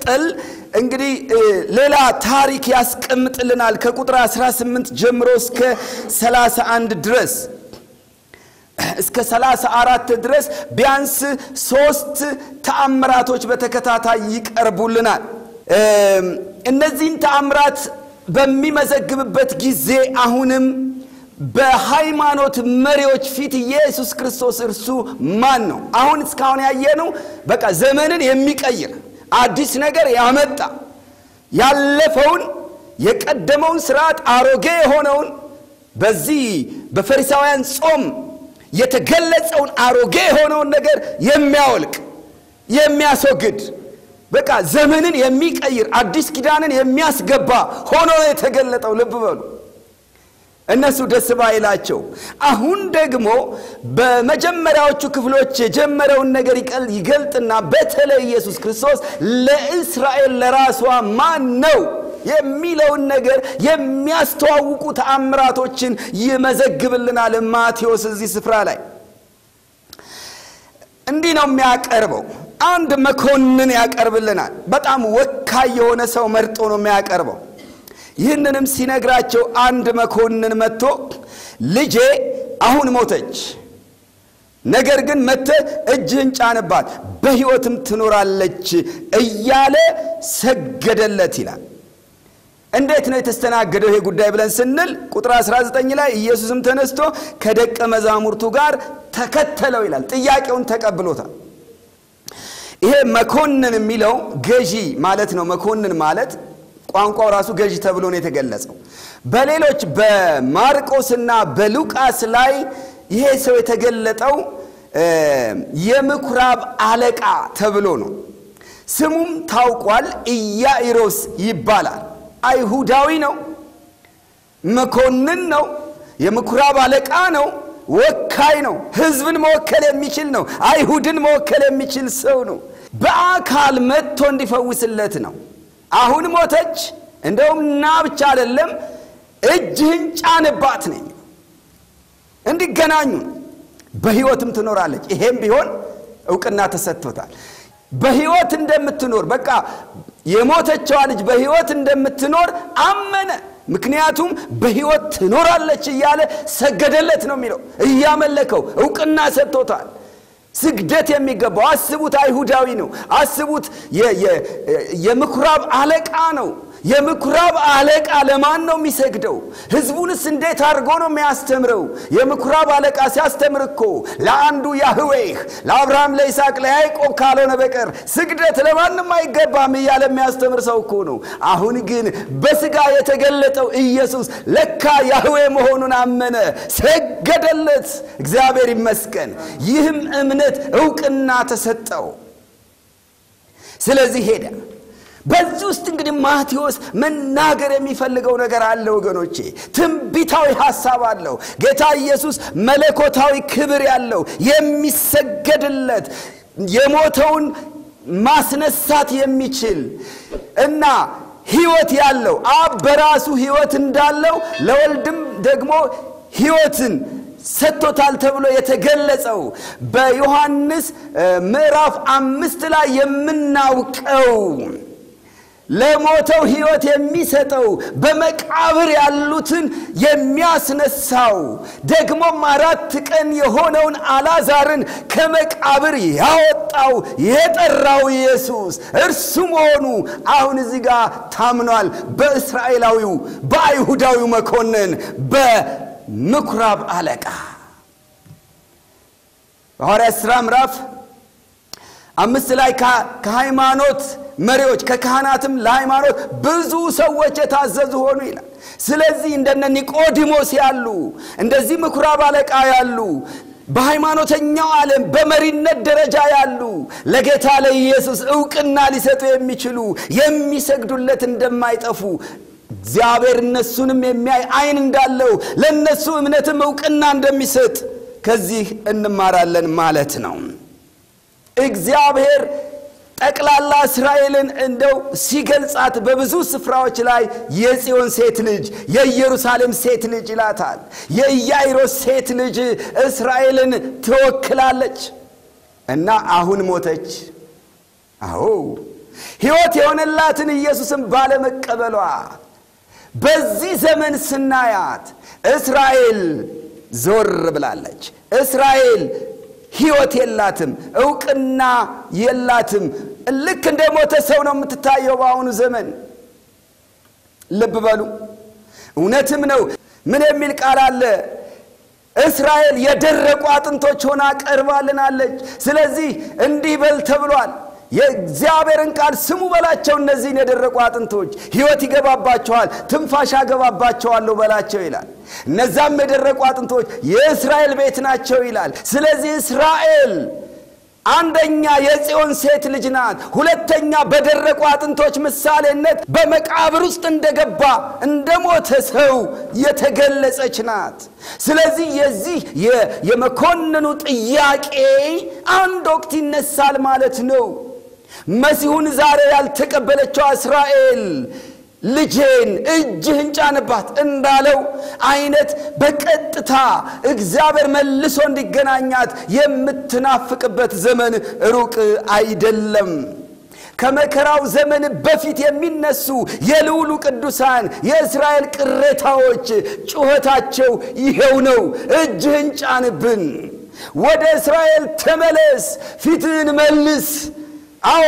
በመቀጠል እንግዲህ ሌላ ታሪክ ያስቀምጥልናል ከቁጥር 18 ጀምሮ እስከ 31 ድረስ እስከ 34 ድረስ ቢያንስ ሶስት ተአምራቶች በተከታታይ ይቀርቡልናል። እነዚህን ተአምራት በሚመዘግብበት ጊዜ አሁንም በሃይማኖት መሪዎች ፊት ኢየሱስ ክርስቶስ እርሱ ማን ነው? አሁን እስካሁን ያየነው በቃ ዘመንን የሚቀይር አዲስ ነገር ያመጣ ያለፈውን የቀደመውን ስርዓት አሮጌ የሆነውን በዚህ በፈሪሳውያን ጾም የተገለጸውን አሮጌ የሆነውን ነገር የሚያወልቅ የሚያስወግድ በቃ ዘመንን የሚቀይር አዲስ ኪዳንን የሚያስገባ ሆኖ የተገለጠው ልብ በሉ። እነሱ ደስ ባይላቸው አሁን ደግሞ በመጀመሪያዎቹ ክፍሎች የጀመረውን ነገር ይገልጥና በተለይ ኢየሱስ ክርስቶስ ለእስራኤል ለራሷ ማን ነው የሚለውን ነገር የሚያስተዋውቁ ተአምራቶችን ይመዘግብልናል ማቴዎስ እዚህ ስፍራ ላይ እንዲህ ነው የሚያቀርበው አንድ መኮንን ያቀርብልናል በጣም ወካይ የሆነ ሰው መርጦ ነው የሚያቀርበው ይህንንም ሲነግራቸው አንድ መኮንን መጥቶ ልጄ አሁን ሞተች ነገር ግን መተ እጅህን ጫንባት በሕይወትም ትኖራለች እያለ ሰገደለት ይላል እንዴት ነው የተስተናገደው ይሄ ጉዳይ ብለን ስንል ቁጥር 19 ላይ ኢየሱስም ተነስቶ ከደቀ መዛሙርቱ ጋር ተከተለው ይላል ጥያቄውን ተቀብሎታል ይሄ መኮንን የሚለው ገዢ ማለት ነው መኮንን ማለት ቋንቋው ራሱ ገዢ ተብሎ ነው የተገለጸው በሌሎች በማርቆስና በሉቃስ ላይ ይሄ ሰው የተገለጠው የምኩራብ አለቃ ተብሎ ነው ስሙም ታውቋል ኢያኢሮስ ይባላል አይሁዳዊ ነው መኮንን ነው የምኩራብ አለቃ ነው ወካይ ነው ህዝብን መወከል የሚችል ነው አይሁድን መወከል የሚችል ሰው ነው በአካል መጥቶ እንዲፈውስለት ነው አሁን ሞተች እንደውም ና ብቻ አይደለም እጅህን ጫንባት ነኝ እንዲገናኙ በህይወትም ትኖራለች ይሄም ቢሆን እውቅና ተሰጥቶታል በህይወት እንደምትኖር በቃ የሞተችዋ ልጅ በህይወት እንደምትኖር አመነ ምክንያቱም በህይወት ትኖራለች እያለ ሰገደለት ነው የሚለው እያመለከው እውቅና ሰጥቶታል ስግደት የሚገባው አስቡት አይሁዳዊ ነው አስቡት የምኩራብ አለቃ ነው የምኩራብ አለቃ ለማን ነው የሚሰግደው ህዝቡንስ እንዴት አድርጎ ነው የሚያስተምረው የምኩራብ አለቃ ሲያስተምር እኮ ለአንዱ ያህዌህ ለአብርሃም ለይስሐቅ ለያዕቆብ ካልሆነ በቀር ስግደት ለማንም አይገባም እያለ የሚያስተምር ሰው እኮ ነው አሁን ግን በስጋ የተገለጠው ኢየሱስ ለካ ያህዌ መሆኑን አመነ ሰገደለት እግዚአብሔር ይመስገን ይህም እምነት እውቅና ተሰጠው ስለዚህ ሄደ በዚህ ውስጥ እንግዲህ ማቴዎስ መናገር የሚፈልገው ነገር አለ ወገኖቼ ትንቢታዊ ሐሳብ አለው ጌታ ኢየሱስ መለኮታዊ ክብር ያለው የሚሰገድለት የሞተውን ማስነሳት የሚችል እና ህይወት ያለው አብ በራሱ ህይወት እንዳለው ለወልድም ደግሞ ህይወትን ሰጥቶታል ተብሎ የተገለጸው በዮሐንስ ምዕራፍ አምስት ላይ የምናውቀው ለሞተው ህይወት የሚሰጠው በመቃብር ያሉትን የሚያስነሳው ደግሞም አራት ቀን የሆነውን አላዛርን ከመቃብር ያወጣው የጠራው ኢየሱስ እርሱ መሆኑ አሁን እዚህ ጋር ታምኗል በእስራኤላዊው በአይሁዳዊው መኮንን በምኩራብ አለቃ በሐዋርያት ሥራ ምዕራፍ አምስት ላይ ከሃይማኖት መሪዎች ከካህናትም ለሃይማኖት ብዙ ሰዎች የታዘዙ ሆኑ ይላል ስለዚህ እንደነ ኒቆዲሞስ ያሉ እንደዚህ ምኩራብ አለቃ ያሉ በሃይማኖተኛው ዓለም በመሪነት ደረጃ ያሉ ለጌታ ለኢየሱስ እውቅና ሊሰጡ የሚችሉ የሚሰግዱለት እንደማይጠፉ እግዚአብሔር እነሱንም የሚያይ አይን እንዳለው ለእነሱ እምነትም እውቅና እንደሚሰጥ ከዚህ እንማራለን ማለት ነው እግዚአብሔር ጠቅላላ እስራኤልን እንደው ሲገልጻት በብዙ ስፍራዎች ላይ የጽዮን ሴት ልጅ የኢየሩሳሌም ሴት ልጅ ይላታል የኢያይሮስ ሴት ልጅ እስራኤልን ትወክላለች እና አሁን ሞተች አዎ ሕይወት የሆነላትን ኢየሱስን ባለመቀበሏ በዚህ ዘመን ስናያት እስራኤል ዞር ብላለች። እስራኤል ሕይወት የላትም፣ እውቅና የላትም። ልክ እንደ ሞተ ሰው ነው የምትታየው በአሁኑ ዘመን። ልብ በሉ። እውነትም ነው። ምን የሚል ቃል አለ? እስራኤል የደረቁ አጥንቶች ሆና ቀርባልናለች። ስለዚህ እንዲህ በል ተብሏል። የእግዚአብሔርን ቃል ስሙ በላቸው። እነዚህን የደረቁ አጥንቶች ሕይወት ይገባባቸዋል፣ ትንፋሽ አገባባቸዋለሁ በላቸው ይላል። እነዛም የደረቁ አጥንቶች የእስራኤል ቤት ናቸው ይላል። ስለዚህ እስራኤል አንደኛ የጽዮን ሴት ልጅ ናት። ሁለተኛ በደረቁ አጥንቶች ምሳሌነት በመቃብር ውስጥ እንደገባ እንደ ሞተ ሰው የተገለጸች ናት። ስለዚህ የዚህ የመኮንኑ ጥያቄ አንድ ወቅት ይነሳል ማለት ነው። መሲሁን ዛሬ ያልተቀበለችው እስራኤል ልጄን እጅህን ጫንባት እንዳለው አይነት በቀጥታ እግዚአብሔር መልሶ እንዲገናኛት የምትናፍቅበት ዘመን ሩቅ አይደለም። ከመከራው ዘመን በፊት የሚነሱ የልዑሉ ቅዱሳን የእስራኤል ቅሬታዎች ጩኸታቸው ይሄው ነው። እጅህን ጫንብን፣ ወደ እስራኤል ተመለስ፣ ፊትህን መልስ። አዎ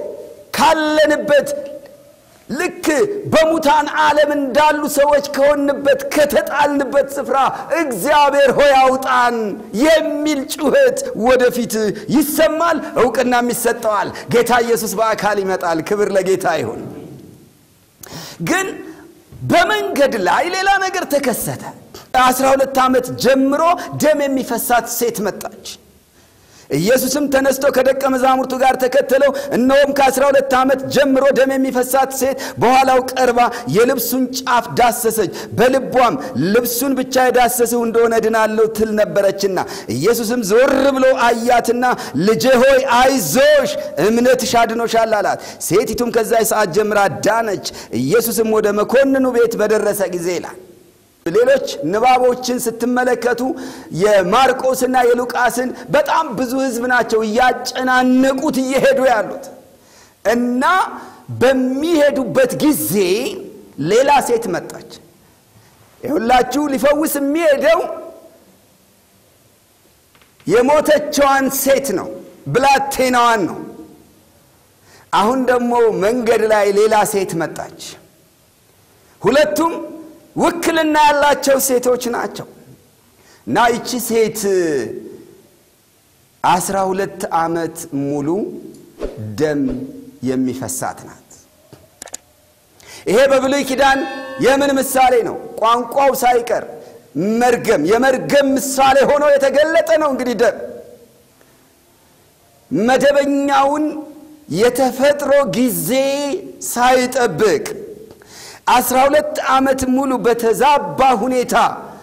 ካለንበት ልክ በሙታን ዓለም እንዳሉ ሰዎች ከሆንበት ከተጣልንበት ስፍራ እግዚአብሔር ሆይ አውጣን የሚል ጩኸት ወደፊት ይሰማል፣ እውቅናም ይሰጠዋል። ጌታ ኢየሱስ በአካል ይመጣል። ክብር ለጌታ ይሁን። ግን በመንገድ ላይ ሌላ ነገር ተከሰተ። አስራ ሁለት ዓመት ጀምሮ ደም የሚፈሳት ሴት መጣች። ኢየሱስም ተነስቶ ከደቀ መዛሙርቱ ጋር ተከተለው። እነሆም ከአስራ ሁለት ዓመት ጀምሮ ደም የሚፈሳት ሴት በኋላው ቀርባ የልብሱን ጫፍ ዳሰሰች። በልቧም ልብሱን ብቻ የዳሰስሁ እንደሆነ ድናለሁ ትል ነበረችና፣ ኢየሱስም ዞር ብሎ አያትና ልጄ ሆይ አይዞሽ፣ እምነትሽ አድኖሻል አላት። ሴቲቱም ከዚያ ሰዓት ጀምራ ዳነች። ኢየሱስም ወደ መኮንኑ ቤት በደረሰ ጊዜ ይላል ሌሎች ንባቦችን ስትመለከቱ የማርቆስና የሉቃስን በጣም ብዙ ሕዝብ ናቸው እያጨናነቁት እየሄዱ ያሉት እና በሚሄዱበት ጊዜ ሌላ ሴት መጣች። የሁላችሁ ሊፈውስ የሚሄደው የሞተችዋን ሴት ነው፣ ብላቴናዋን ነው። አሁን ደግሞ መንገድ ላይ ሌላ ሴት መጣች። ሁለቱም ውክልና ያላቸው ሴቶች ናቸው እና ይቺ ሴት አስራ ሁለት ዓመት ሙሉ ደም የሚፈሳት ናት። ይሄ በብሉይ ኪዳን የምን ምሳሌ ነው? ቋንቋው ሳይቀር መርገም የመርገም ምሳሌ ሆኖ የተገለጠ ነው። እንግዲህ ደም መደበኛውን የተፈጥሮ ጊዜ ሳይጠብቅ አስራ ሁለት ዓመት ሙሉ በተዛባ ሁኔታ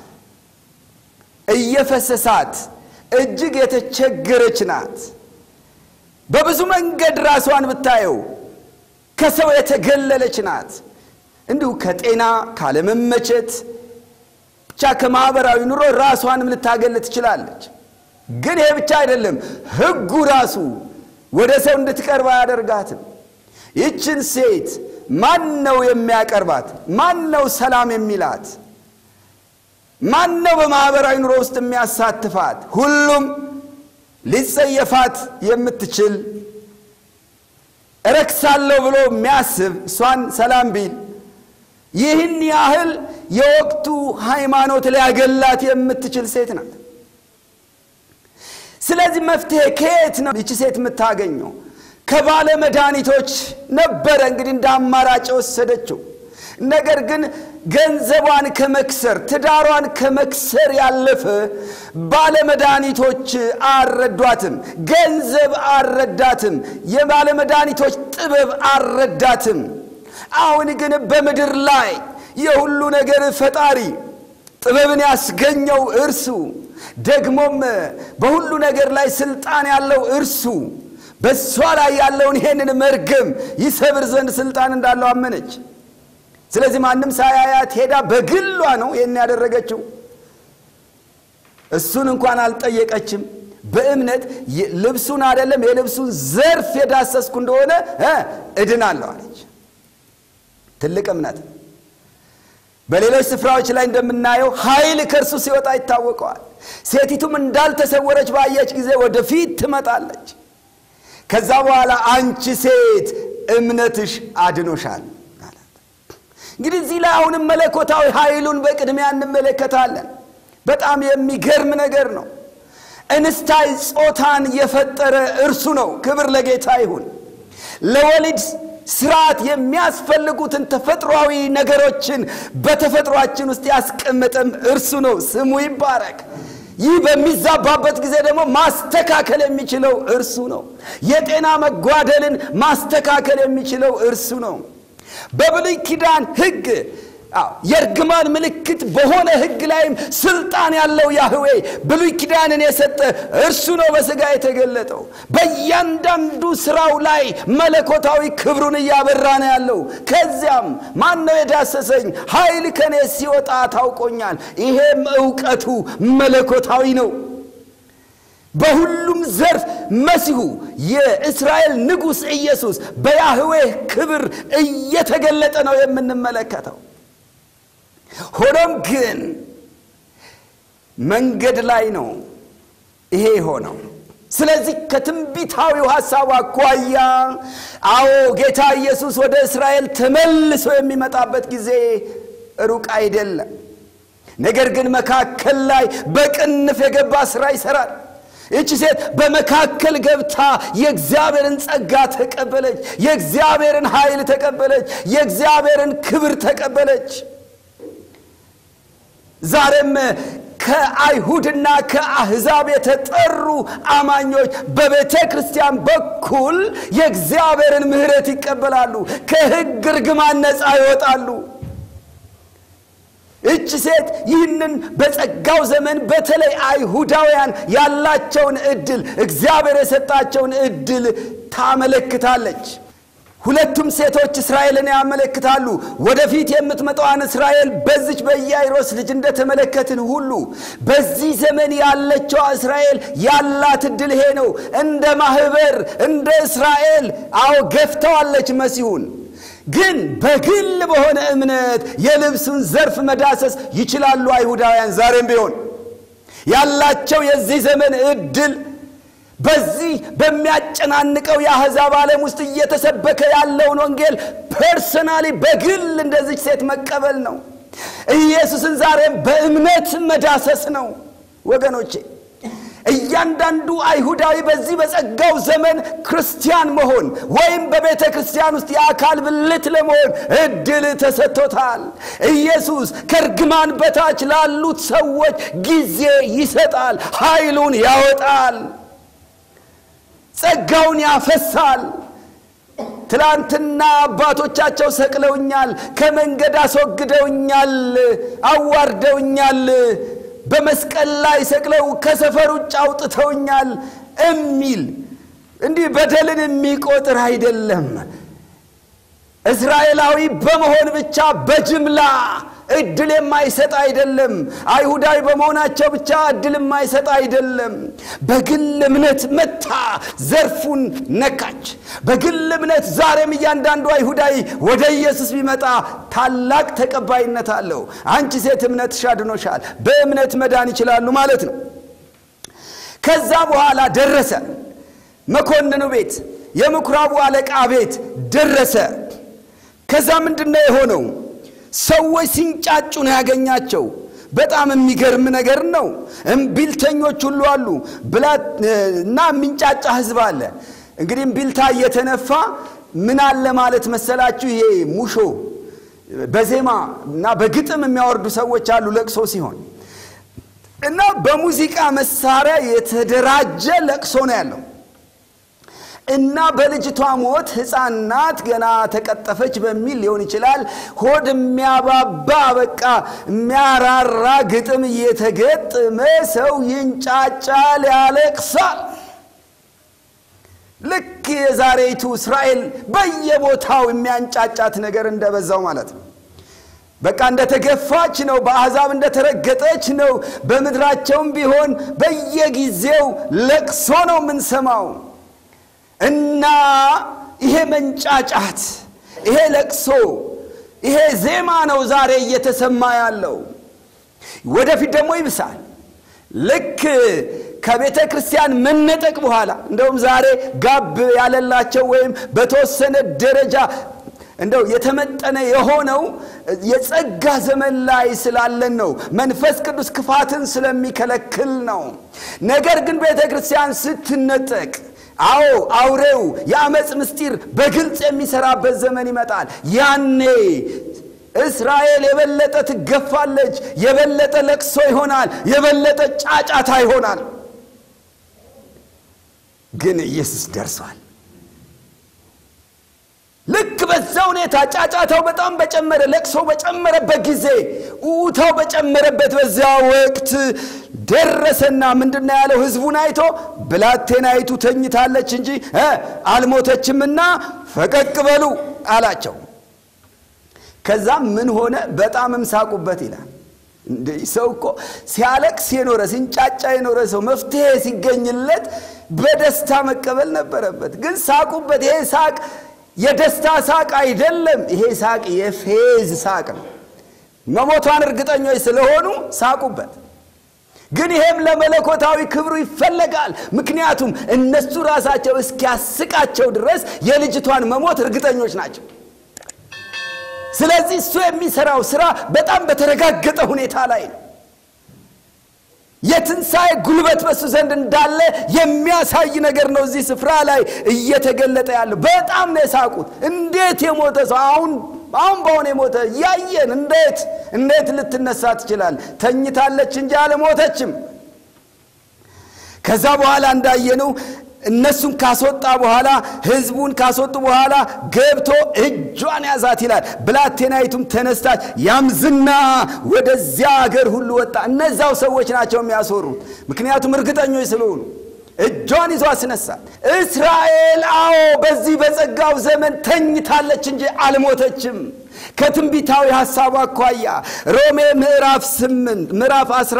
እየፈሰሳት እጅግ የተቸገረች ናት። በብዙ መንገድ ራሷን ብታየው ከሰው የተገለለች ናት። እንዲሁ ከጤና ካለመመቸት ብቻ ከማኅበራዊ ኑሮ ራሷንም ልታገል ትችላለች። ግን ይሄ ብቻ አይደለም፣ ሕጉ ራሱ ወደ ሰው እንድትቀርብ አያደርጋትም። ይችን ሴት ማን ነው የሚያቀርባት? ማን ነው ሰላም የሚላት? ማን ነው በማኅበራዊ ኑሮ ውስጥ የሚያሳትፋት? ሁሉም ሊጸየፋት የምትችል እረክሳለሁ ብሎ የሚያስብ እሷን ሰላም ቢል ይህን ያህል የወቅቱ ሃይማኖት ሊያገላት የምትችል ሴት ናት። ስለዚህ መፍትሄ ከየት ነው ይቺ ሴት የምታገኘው? ከባለ መድኃኒቶች ነበረ እንግዲህ እንደ አማራጭ የወሰደችው። ነገር ግን ገንዘቧን ከመክሰር ትዳሯን ከመክሰር ያለፈ ባለ መድኃኒቶች አልረዷትም። ገንዘብ አልረዳትም። የባለ መድኃኒቶች ጥበብ አልረዳትም። አሁን ግን በምድር ላይ የሁሉ ነገር ፈጣሪ ጥበብን ያስገኘው እርሱ ደግሞም በሁሉ ነገር ላይ ስልጣን ያለው እርሱ በእሷ ላይ ያለውን ይሄንን መርገም ይሰብር ዘንድ ስልጣን እንዳለው አመነች። ስለዚህ ማንም ሳያያት ሄዳ በግሏ ነው ይህን ያደረገችው። እሱን እንኳን አልጠየቀችም። በእምነት ልብሱን አይደለም የልብሱን ዘርፍ የዳሰስኩ እንደሆነ እድናለሁ አለች። ትልቅ እምነት። በሌሎች ስፍራዎች ላይ እንደምናየው ኃይል ከእርሱ ሲወጣ ይታወቀዋል። ሴቲቱም እንዳልተሰወረች ባየች ጊዜ ወደፊት ትመጣለች። ከዛ በኋላ አንቺ ሴት እምነትሽ አድኖሻል አላት። እንግዲህ እዚህ ላይ አሁንም መለኮታዊ ኃይሉን በቅድሚያ እንመለከታለን። በጣም የሚገርም ነገር ነው። እንስታይ ጾታን የፈጠረ እርሱ ነው። ክብር ለጌታ ይሁን። ለወሊድ ስርዓት የሚያስፈልጉትን ተፈጥሯዊ ነገሮችን በተፈጥሯችን ውስጥ ያስቀመጠም እርሱ ነው። ስሙ ይባረክ። ይህ በሚዛባበት ጊዜ ደግሞ ማስተካከል የሚችለው እርሱ ነው። የጤና መጓደልን ማስተካከል የሚችለው እርሱ ነው። በብሉይ ኪዳን ሕግ የእርግማን ምልክት በሆነ ሕግ ላይም ስልጣን ያለው ያህዌ ብሉይ ኪዳንን የሰጠ እርሱ ነው በሥጋ የተገለጠው። በእያንዳንዱ ስራው ላይ መለኮታዊ ክብሩን እያበራ ነው ያለው። ከዚያም ማን ነው የዳሰሰኝ? ኃይል ከኔ ሲወጣ ታውቆኛል። ይሄም እውቀቱ መለኮታዊ ነው። በሁሉም ዘርፍ መሲሁ የእስራኤል ንጉሥ ኢየሱስ በያህዌ ክብር እየተገለጠ ነው የምንመለከተው። ሆኖም ግን መንገድ ላይ ነው ይሄ የሆነው። ስለዚህ ከትንቢታዊው ሐሳብ አኳያ አዎ ጌታ ኢየሱስ ወደ እስራኤል ተመልሶ የሚመጣበት ጊዜ ሩቅ አይደለም። ነገር ግን መካከል ላይ በቅንፍ የገባ ሥራ ይሠራል። ይቺ ሴት በመካከል ገብታ የእግዚአብሔርን ጸጋ ተቀበለች። የእግዚአብሔርን ኃይል ተቀበለች። የእግዚአብሔርን ክብር ተቀበለች። ዛሬም ከአይሁድና ከአሕዛብ የተጠሩ አማኞች በቤተ ክርስቲያን በኩል የእግዚአብሔርን ምሕረት ይቀበላሉ። ከሕግ እርግማን ነፃ ይወጣሉ። እች ሴት ይህንን በጸጋው ዘመን በተለይ አይሁዳውያን ያላቸውን ዕድል እግዚአብሔር የሰጣቸውን ዕድል ታመለክታለች። ሁለቱም ሴቶች እስራኤልን ያመለክታሉ። ወደፊት የምትመጣዋን እስራኤል በዚች በኢያይሮስ ልጅ እንደተመለከትን ሁሉ በዚህ ዘመን ያለችው እስራኤል ያላት ዕድል ይሄ ነው። እንደ ማኅበር እንደ እስራኤል አዎ ገፍተዋለች መሲሁን ግን በግል በሆነ እምነት የልብሱን ዘርፍ መዳሰስ ይችላሉ። አይሁዳውያን ዛሬም ቢሆን ያላቸው የዚህ ዘመን ዕድል በዚህ በሚያጨናንቀው የአሕዛብ ዓለም ውስጥ እየተሰበከ ያለውን ወንጌል ፐርሰናሊ በግል እንደዚች ሴት መቀበል ነው። ኢየሱስን ዛሬም በእምነት መዳሰስ ነው ወገኖቼ። እያንዳንዱ አይሁዳዊ በዚህ በጸጋው ዘመን ክርስቲያን መሆን ወይም በቤተ ክርስቲያን ውስጥ የአካል ብልት ለመሆን እድል ተሰጥቶታል። ኢየሱስ ከእርግማን በታች ላሉት ሰዎች ጊዜ ይሰጣል፣ ኃይሉን ያወጣል፣ ጸጋውን ያፈሳል። ትላንትና አባቶቻቸው ሰቅለውኛል፣ ከመንገድ አስወግደውኛል፣ አዋርደውኛል በመስቀል ላይ ሰቅለው ከሰፈር ውጭ አውጥተውኛል የሚል እንዲህ በደልን የሚቆጥር አይደለም። እስራኤላዊ በመሆን ብቻ በጅምላ እድል የማይሰጥ አይደለም። አይሁዳዊ በመሆናቸው ብቻ እድል የማይሰጥ አይደለም። በግል እምነት መታ ዘርፉን ነካች። በግል እምነት ዛሬም እያንዳንዱ አይሁዳዊ ወደ ኢየሱስ ቢመጣ ታላቅ ተቀባይነት አለው። አንቺ ሴት እምነትሽ አድኖሻል፣ በእምነት መዳን ይችላሉ ማለት ነው። ከዛ በኋላ ደረሰ። መኮንኑ ቤት፣ የምኩራቡ አለቃ ቤት ደረሰ። ከዛ ምንድን ነው የሆነው? ሰዎች ሲንጫጩ ነው ያገኛቸው። በጣም የሚገርም ነገር ነው። እምቢልተኞች ሁሉ አሉ እና የሚንጫጫ ህዝብ አለ። እንግዲህ እምቢልታ እየተነፋ ምን አለ ማለት መሰላችሁ? ይሄ ሙሾ በዜማ እና በግጥም የሚያወርዱ ሰዎች አሉ ለቅሶ ሲሆን እና በሙዚቃ መሳሪያ የተደራጀ ለቅሶ ነው ያለው እና በልጅቷ ሞት ሕፃን ናት ገና ተቀጠፈች በሚል ሊሆን ይችላል። ሆድ የሚያባባ በቃ የሚያራራ ግጥም እየተገጠመ ሰው ይንጫጫል፣ ያለቅሳል። ልክ የዛሬቱ እስራኤል በየቦታው የሚያንጫጫት ነገር እንደበዛው ማለት ነው። በቃ እንደተገፋች ነው። በአሕዛብ እንደተረገጠች ነው። በምድራቸውም ቢሆን በየጊዜው ለቅሶ ነው የምንሰማው እና ይሄ መንጫጫት፣ ይሄ ለቅሶ፣ ይሄ ዜማ ነው ዛሬ እየተሰማ ያለው። ወደፊት ደግሞ ይብሳል። ልክ ከቤተ ክርስቲያን መነጠቅ በኋላ እንደውም ዛሬ ጋብ ያለላቸው ወይም በተወሰነ ደረጃ እንደው የተመጠነ የሆነው የጸጋ ዘመን ላይ ስላለን ነው። መንፈስ ቅዱስ ክፋትን ስለሚከለክል ነው። ነገር ግን ቤተ ክርስቲያን ስትነጠቅ አዎ አውሬው የአመፅ ምስጢር በግልጽ የሚሰራበት ዘመን ይመጣል። ያኔ እስራኤል የበለጠ ትገፋለች፣ የበለጠ ለቅሶ ይሆናል፣ የበለጠ ጫጫታ ይሆናል። ግን ኢየሱስ ደርሷል። ልክ በዛ ሁኔታ ጫጫታው በጣም በጨመረ ለቅሶ በጨመረበት ጊዜ ኡታው በጨመረበት በዚያ ወቅት ደረሰና ምንድነው ያለው? ህዝቡን አይቶ ብላቴናይቱ ተኝታለች እንጂ አልሞተችምና ፈቀቅ በሉ አላቸው። ከዛም ምን ሆነ? በጣምም ሳቁበት ይላል። እንደ ሰው እኮ ሲያለቅስ የኖረ ሲንጫጫ የኖረ ሰው መፍትሄ ሲገኝለት በደስታ መቀበል ነበረበት። ግን ሳቁበት። ይሄ ሳቅ የደስታ ሳቅ አይደለም። ይሄ ሳቅ የፌዝ ሳቅ ነው። መሞቷን እርግጠኞች ስለሆኑ ሳቁበት። ግን ይሄም ለመለኮታዊ ክብሩ ይፈለጋል። ምክንያቱም እነሱ ራሳቸው እስኪያስቃቸው ድረስ የልጅቷን መሞት እርግጠኞች ናቸው። ስለዚህ እሱ የሚሰራው ስራ በጣም በተረጋገጠ ሁኔታ ላይ ነው። የትንሣኤ ጉልበት በሱ ዘንድ እንዳለ የሚያሳይ ነገር ነው እዚህ ስፍራ ላይ እየተገለጠ ያለው። በጣም ነው የሳቁት። እንዴት የሞተ ሰው አሁን አሁን በሆነ የሞተ እያየን እንዴት እንዴት ልትነሳ ትችላል? ተኝታለች እንጂ አልሞተችም። ከዛ በኋላ እንዳየነው እነሱን ካስወጣ በኋላ ህዝቡን ካስወጡ በኋላ ገብቶ እጇን ያዛት ይላል። ብላቴናይቱም ተነስታች፣ ያምዝና ወደዚያ አገር ሁሉ ወጣ። እነዛው ሰዎች ናቸው የሚያስወሩት፣ ምክንያቱም እርግጠኞች ስለሆኑ እጇን ይዞ አስነሳት። እስራኤል አዎ በዚህ በጸጋው ዘመን ተኝታለች እንጂ አልሞተችም። ከትንቢታዊ ሐሳቡ አኳያ ሮሜ ምዕራፍ ስምንት ምዕራፍ አስራ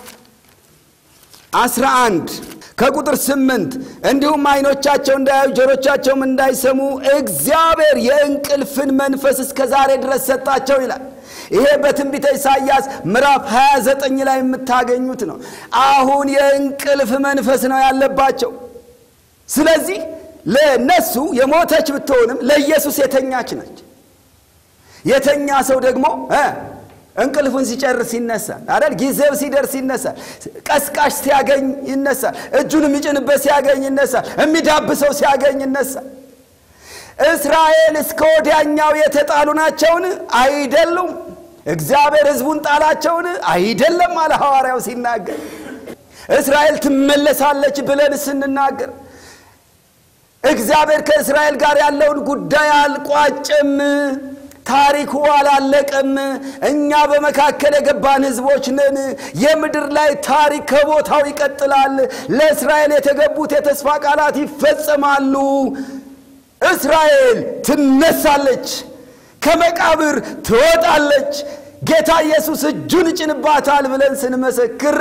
አስራ አንድ ከቁጥር ስምንት እንዲሁም አይኖቻቸው እንዳያዩ ጆሮቻቸውም እንዳይሰሙ እግዚአብሔር የእንቅልፍን መንፈስ እስከ ዛሬ ድረስ ሰጣቸው ይላል። ይሄ በትንቢተ ኢሳይያስ ምዕራፍ 29 ላይ የምታገኙት ነው። አሁን የእንቅልፍ መንፈስ ነው ያለባቸው። ስለዚህ ለነሱ የሞተች ብትሆንም ለኢየሱስ የተኛች ነች። የተኛ ሰው ደግሞ እንቅልፉን ሲጨርስ ይነሳል አይደል? ጊዜው ሲደርስ ይነሳል። ቀስቃሽ ሲያገኝ ይነሳል። እጁን የሚጭንበት ሲያገኝ ይነሳል። የሚዳብሰው ሲያገኝ ይነሳል። እስራኤል እስከ ወዲያኛው የተጣሉ ናቸውን? አይደሉም። እግዚአብሔር ሕዝቡን ጣላቸውን? አይደለም አለ ሐዋርያው ሲናገር። እስራኤል ትመለሳለች ብለን ስንናገር እግዚአብሔር ከእስራኤል ጋር ያለውን ጉዳይ አልቋጭም። ታሪኩ አላለቀም። እኛ በመካከል የገባን ህዝቦች ነን። የምድር ላይ ታሪክ ከቦታው ይቀጥላል። ለእስራኤል የተገቡት የተስፋ ቃላት ይፈጸማሉ። እስራኤል ትነሳለች፣ ከመቃብር ትወጣለች። ጌታ ኢየሱስ እጁን ይጭንባታል ብለን ስንመሰክር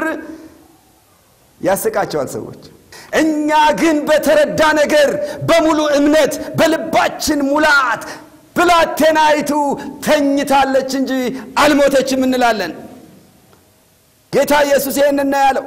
ያስቃቸዋል ሰዎች። እኛ ግን በተረዳ ነገር በሙሉ እምነት በልባችን ሙላት ብላቴናይቱ ተኝታለች እንጂ አልሞተችም እንላለን። ጌታ ኢየሱስ ይህን ያለው።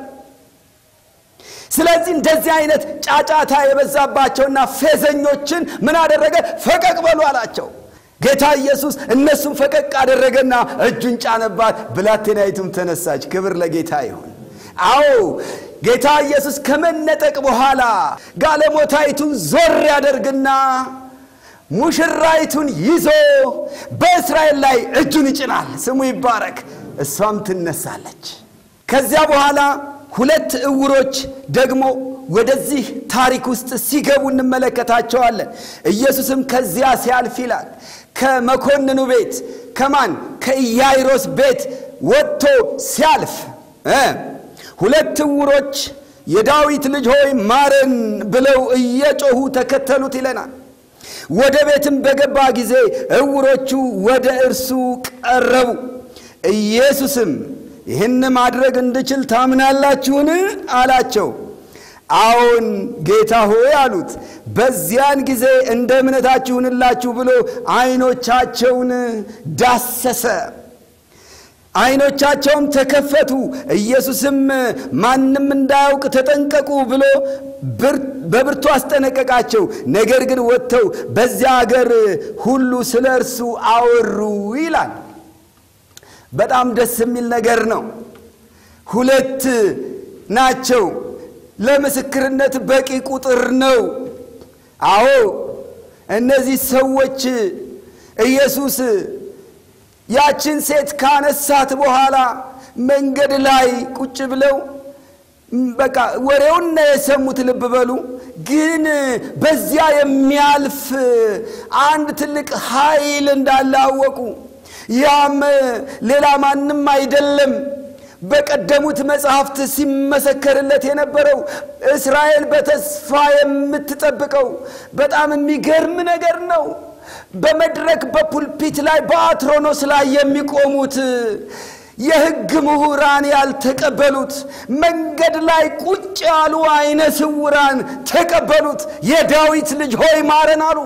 ስለዚህ እንደዚህ አይነት ጫጫታ የበዛባቸውና ፌዘኞችን ምን አደረገ? ፈቀቅ በሉ አላቸው። ጌታ ኢየሱስ እነሱም ፈቀቅ አደረገና እጁን ጫነባት፣ ብላቴናይቱም ተነሳች። ክብር ለጌታ ይሁን። አዎ ጌታ ኢየሱስ ከመነጠቅ በኋላ ጋለሞታይቱን ዞር ያደርግና ሙሽራይቱን ይዞ በእስራኤል ላይ እጁን ይጭናል። ስሙ ይባረክ። እሷም ትነሳለች። ከዚያ በኋላ ሁለት እውሮች ደግሞ ወደዚህ ታሪክ ውስጥ ሲገቡ እንመለከታቸዋለን። ኢየሱስም ከዚያ ሲያልፍ ይላል ከመኮንኑ ቤት ከማን ከኢያይሮስ ቤት ወጥቶ ሲያልፍ ሁለት እውሮች የዳዊት ልጅ ሆይ ማረን ብለው እየጮሁ ተከተሉት ይለናል። ወደ ቤትም በገባ ጊዜ እውሮቹ ወደ እርሱ ቀረቡ። ኢየሱስም ይህን ማድረግ እንድችል ታምናላችሁን? አላቸው። አዎን ጌታ ሆይ አሉት። በዚያን ጊዜ እንደ እምነታችሁ ይሁንላችሁ ብሎ ዓይኖቻቸውን ዳሰሰ። ዓይኖቻቸውም ተከፈቱ። ኢየሱስም ማንም እንዳያውቅ ተጠንቀቁ ብሎ በብርቱ አስጠነቀቃቸው። ነገር ግን ወጥተው በዚያ አገር ሁሉ ስለ እርሱ አወሩ ይላል። በጣም ደስ የሚል ነገር ነው። ሁለት ናቸው። ለምስክርነት በቂ ቁጥር ነው። አዎ እነዚህ ሰዎች ኢየሱስ ያችን ሴት ካነሳት በኋላ መንገድ ላይ ቁጭ ብለው በቃ ወሬውን ነው የሰሙት። ልብ በሉ። ግን በዚያ የሚያልፍ አንድ ትልቅ ኃይል እንዳለ አወቁ። ያም ሌላ ማንም አይደለም። በቀደሙት መጽሐፍት ሲመሰከርለት የነበረው እስራኤል በተስፋ የምትጠብቀው በጣም የሚገርም ነገር ነው። በመድረክ በፑልፒት ላይ በአትሮኖስ ላይ የሚቆሙት የሕግ ምሁራን ያልተቀበሉት መንገድ ላይ ቁጭ ያሉ አይነ ስውራን ተቀበሉት። የዳዊት ልጅ ሆይ ማረን አሉ።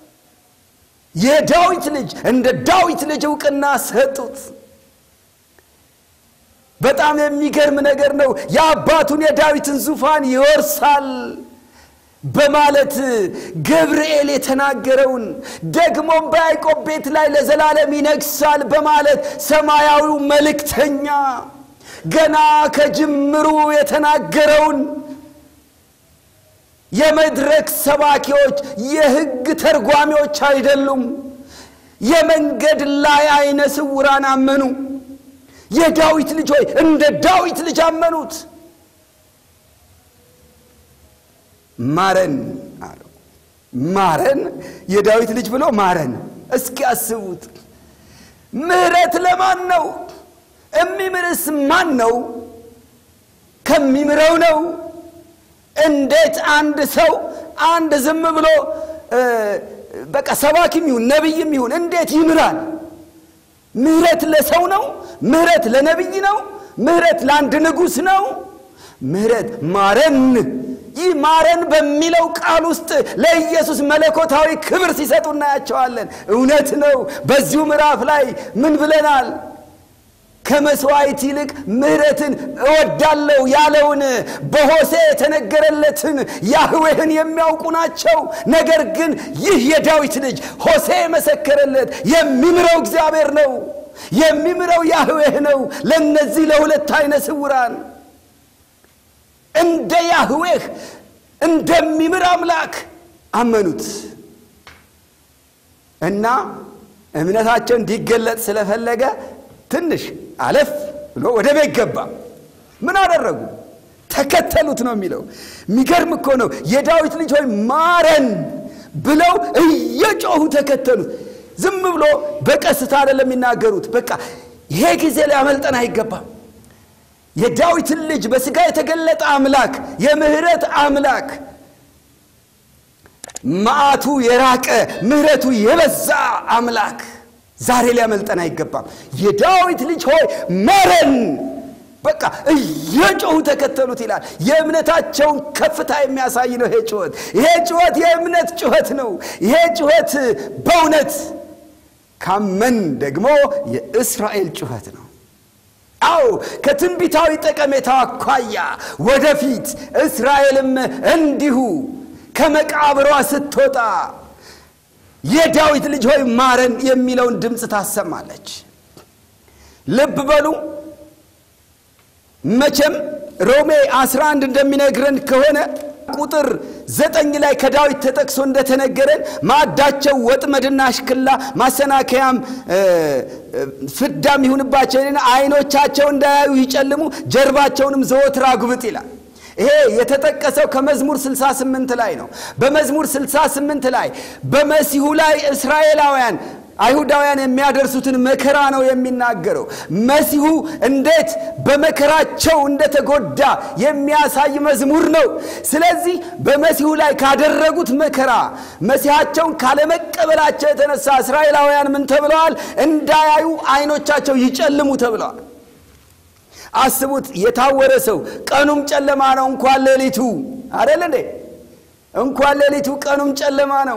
የዳዊት ልጅ እንደ ዳዊት ልጅ እውቅና ሰጡት። በጣም የሚገርም ነገር ነው። የአባቱን የዳዊትን ዙፋን ይወርሳል በማለት ገብርኤል የተናገረውን ደግሞም በያዕቆብ ቤት ላይ ለዘላለም ይነግሳል በማለት ሰማያዊው መልእክተኛ ገና ከጅምሩ የተናገረውን የመድረክ ሰባኪዎች የሕግ ተርጓሚዎች አይደሉም። የመንገድ ላይ አይነ ስውራን አመኑ። የዳዊት ልጅ ሆይ እንደ ዳዊት ልጅ አመኑት። ማረን አለው። ማረን የዳዊት ልጅ ብሎ ማረን። እስኪ አስቡት። ምሕረት ለማን ነው? የሚምርስ ማን ነው? ከሚምረው ነው። እንዴት አንድ ሰው አንድ ዝም ብሎ በቃ ሰባኪም ይሁን ነቢይም ይሁን እንዴት ይምራል? ምሕረት ለሰው ነው? ምሕረት ለነቢይ ነው? ምሕረት ለአንድ ንጉሥ ነው? ምሕረት ማረን ይህ ማረን በሚለው ቃል ውስጥ ለኢየሱስ መለኮታዊ ክብር ሲሰጡ እናያቸዋለን። እውነት ነው። በዚሁ ምዕራፍ ላይ ምን ብለናል? ከመስዋዕት ይልቅ ምሕረትን እወዳለሁ ያለውን በሆሴ የተነገረለትን ያህዌህን የሚያውቁ ናቸው። ነገር ግን ይህ የዳዊት ልጅ ሆሴ የመሰከረለት የሚምረው እግዚአብሔር ነው፣ የሚምረው ያህዌህ ነው። ለእነዚህ ለሁለት አይነ ስውራን እንደ ያህዌህ እንደሚምር አምላክ አመኑት እና እምነታቸው እንዲገለጥ ስለፈለገ ትንሽ አለፍ ብሎ ወደ ቤት ገባ። ምን አደረጉ? ተከተሉት ነው የሚለው። የሚገርም እኮ ነው። የዳዊት ልጅ ሆይ ማረን ብለው እየጮሁ ተከተሉት። ዝም ብሎ በቀስታ አይደለም የሚናገሩት። በቃ ይሄ ጊዜ ሊያመልጠን አይገባም። የዳዊትን ልጅ በሥጋ የተገለጠ አምላክ የምህረት አምላክ መዓቱ የራቀ ምህረቱ የበዛ አምላክ ዛሬ ሊያመልጠን አይገባም። የዳዊት ልጅ ሆይ ማረን፣ በቃ እየጮሁ ተከተሉት ይላል። የእምነታቸውን ከፍታ የሚያሳይ ነው ይሄ ጩኸት። ይሄ ጩኸት የእምነት ጩኸት ነው። ይሄ ጩኸት በእውነት ካመን ደግሞ የእስራኤል ጩኸት ነው። አዎ ከትንቢታዊ ጠቀሜታ አኳያ ወደፊት እስራኤልም እንዲሁ ከመቃብሯ ስትወጣ የዳዊት ልጅ ሆይ ማረን የሚለውን ድምፅ ታሰማለች። ልብ በሉ መቼም ሮሜ 11 እንደሚነግረን ከሆነ ቁጥር ዘጠኝ ላይ ከዳዊት ተጠቅሶ እንደተነገረን ማዕዳቸው ወጥመድና አሽክላ ማሰናከያም ፍዳም ይሁንባቸው፣ ዓይኖቻቸው እንዳያዩ ይጨልሙ፣ ጀርባቸውንም ዘወትር አጉብጥ ይላል። ይሄ የተጠቀሰው ከመዝሙር 68 ላይ ነው። በመዝሙር 68 ላይ በመሲሁ ላይ እስራኤላውያን አይሁዳውያን የሚያደርሱትን መከራ ነው የሚናገረው። መሲሁ እንዴት በመከራቸው እንደተጎዳ የሚያሳይ መዝሙር ነው። ስለዚህ በመሲሁ ላይ ካደረጉት መከራ መሲሐቸውን ካለመቀበላቸው የተነሳ እስራኤላውያን ምን ተብለዋል? እንዳያዩ ዓይኖቻቸው ይጨልሙ ተብለዋል። አስቡት፣ የታወረ ሰው ቀኑም ጨለማ ነው እንኳን ሌሊቱ አደለ እንዴ? እንኳን ሌሊቱ ቀኑም ጨለማ ነው።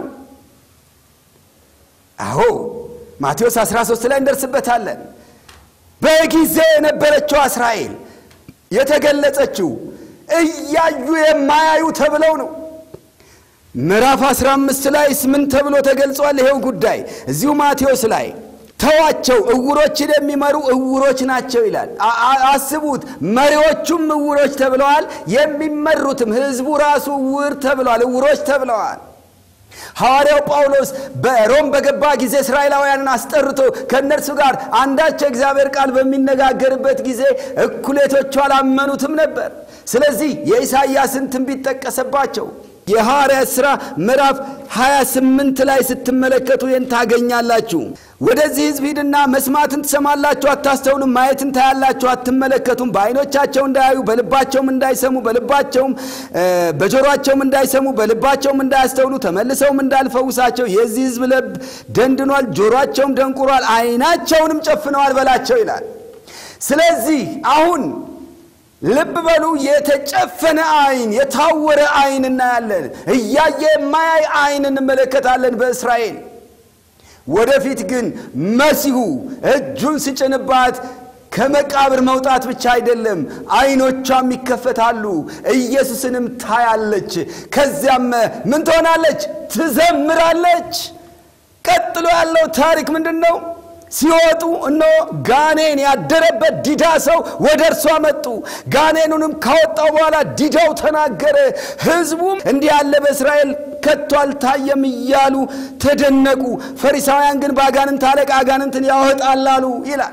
አዎ ማቴዎስ 13 ላይ እንደርስበታለን። በጊዜ የነበረችው እስራኤል የተገለጸችው እያዩ የማያዩ ተብለው ነው። ምዕራፍ 15 ላይ ምን ተብሎ ተገልጿል? ይሄው ጉዳይ እዚሁ ማቴዎስ ላይ ተዋቸው፣ እውሮችን የሚመሩ እውሮች ናቸው ይላል። አስቡት፣ መሪዎቹም እውሮች ተብለዋል፣ የሚመሩትም ሕዝቡ ራሱ እውር ተብለዋል፣ እውሮች ተብለዋል። ሐዋርያው ጳውሎስ በሮም በገባ ጊዜ እስራኤላውያንን አስጠርቶ ከእነርሱ ጋር አንዳች የእግዚአብሔር ቃል በሚነጋገርበት ጊዜ እኩሌቶቹ አላመኑትም ነበር። ስለዚህ የኢሳይያስን ትንቢት ጠቀሰባቸው። የሐዋርያት ሥራ ምዕራፍ 28 ላይ ስትመለከቱ ይህን ታገኛላችሁ። ወደዚህ ሕዝብ ሂድና መስማትን ትሰማላችሁ፣ አታስተውሉም፣ ማየትን ታያላችሁ፣ አትመለከቱም፣ በዓይኖቻቸው እንዳያዩ፣ በልባቸውም እንዳይሰሙ፣ በልባቸውም በጆሮአቸውም እንዳይሰሙ፣ በልባቸውም እንዳያስተውሉ፣ ተመልሰውም እንዳልፈውሳቸው የዚህ ሕዝብ ልብ ደንድኗል፣ ጆሮአቸውም ደንቁሯል፣ ዓይናቸውንም ጨፍነዋል በላቸው ይላል። ስለዚህ አሁን ልብ በሉ፣ የተጨፈነ ዓይን የታወረ ዓይን እናያለን። እያየ የማያይ ዓይን እንመለከታለን በእስራኤል። ወደፊት ግን መሲሁ እጁን ሲጭንባት ከመቃብር መውጣት ብቻ አይደለም፣ ዓይኖቿም ይከፈታሉ፣ ኢየሱስንም ታያለች። ከዚያም ምን ትሆናለች? ትዘምራለች። ቀጥሎ ያለው ታሪክ ምንድን ነው? ሲወጡ እነሆ ጋኔን ያደረበት ዲዳ ሰው ወደ እርሷ መጡ። ጋኔኑንም ካወጣው በኋላ ዲዳው ተናገረ። ሕዝቡም እንዲህ ያለ በእስራኤል ከቶ አልታየም እያሉ ተደነቁ። ፈሪሳውያን ግን በአጋንንት አለቃ አጋንንትን ያወጣል አሉ ይላል።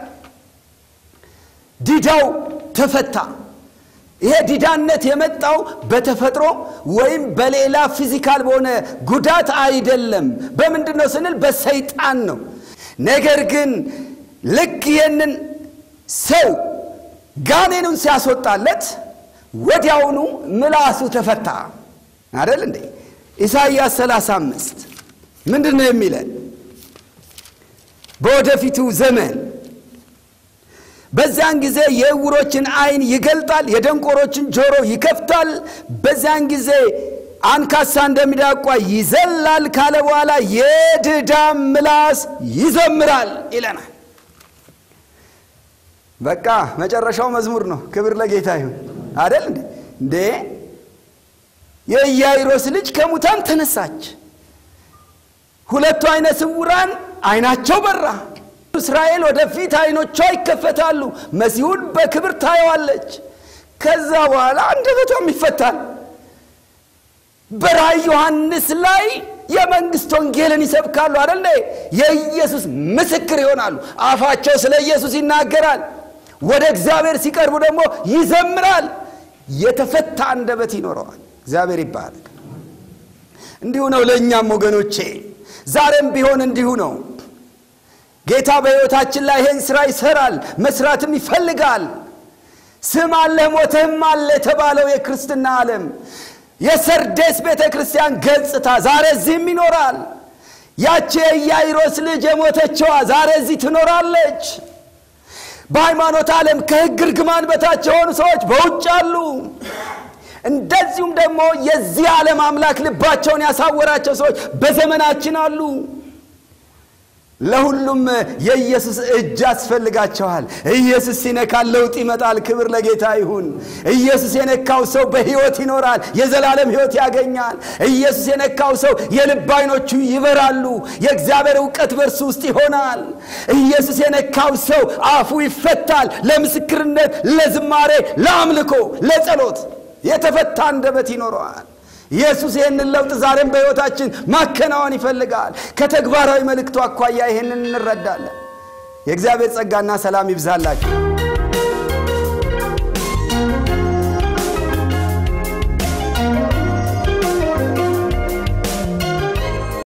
ዲዳው ተፈታ። ይሄ ዲዳነት የመጣው በተፈጥሮ ወይም በሌላ ፊዚካል በሆነ ጉዳት አይደለም። በምንድን ነው ስንል በሰይጣን ነው። ነገር ግን ልክ ይህንን ሰው ጋኔኑን ሲያስወጣለት ወዲያውኑ ምላሱ ተፈታ። አደል እንዴ? ኢሳይያስ 35 ምንድን ነው የሚለን? በወደፊቱ ዘመን በዚያን ጊዜ የዕውሮችን ዓይን ይገልጣል፣ የደንቆሮችን ጆሮ ይከፍታል። በዚያን ጊዜ አንካሳ እንደሚዳቋ ይዘላል ካለ በኋላ የድዳም ምላስ ይዘምራል ይለናል። በቃ መጨረሻው መዝሙር ነው። ክብር ለጌታ ይሁን። አደል እንዴ እንዴ የኢያይሮስ ልጅ ከሙታን ተነሳች። ሁለቱ አይነ ስውራን አይናቸው በራ። እስራኤል ወደፊት አይኖቿ ይከፈታሉ። መሲሁን በክብር ታየዋለች። ከዛ በኋላ አንደበቷም ይፈታል። በራእይ ዮሐንስ ላይ የመንግስት ወንጌልን ይሰብካሉ አደለ? የኢየሱስ ምስክር ይሆናሉ። አፋቸው ስለ ኢየሱስ ይናገራል። ወደ እግዚአብሔር ሲቀርቡ ደግሞ ይዘምራል። የተፈታ አንደበት ይኖረዋል። እግዚአብሔር ይባረክ። እንዲሁ ነው ለእኛም ወገኖቼ፣ ዛሬም ቢሆን እንዲሁ ነው። ጌታ በሕይወታችን ላይ ይሄን ሥራ ይሠራል፣ መስራትም ይፈልጋል። ስም አለህ ሞተህም አለ የተባለው የክርስትና ዓለም የሰርዴስ ቤተ ክርስቲያን ገጽታ ዛሬ እዚህም ይኖራል። ያቺ የኢያይሮስ ልጅ የሞተችዋ ዛሬ እዚህ ትኖራለች። በሃይማኖት ዓለም ከሕግ እርግማን በታች የሆኑ ሰዎች በውጭ አሉ። እንደዚሁም ደግሞ የዚህ ዓለም አምላክ ልባቸውን ያሳወራቸው ሰዎች በዘመናችን አሉ። ለሁሉም የኢየሱስ እጅ ያስፈልጋቸዋል። ኢየሱስ ሲነካል ለውጥ ይመጣል። ክብር ለጌታ ይሁን። ኢየሱስ የነካው ሰው በሕይወት ይኖራል፣ የዘላለም ሕይወት ያገኛል። ኢየሱስ የነካው ሰው የልብ ዓይኖቹ ይበራሉ፣ የእግዚአብሔር እውቀት በእርሱ ውስጥ ይሆናል። ኢየሱስ የነካው ሰው አፉ ይፈታል፣ ለምስክርነት፣ ለዝማሬ፣ ለአምልኮ፣ ለጸሎት የተፈታ አንደበት ይኖረዋል። ኢየሱስ ይህንን ለውጥ ዛሬም በሕይወታችን ማከናወን ይፈልጋል። ከተግባራዊ መልእክቱ አኳያ ይህንን እንረዳለን። የእግዚአብሔር ጸጋና ሰላም ይብዛላችሁ።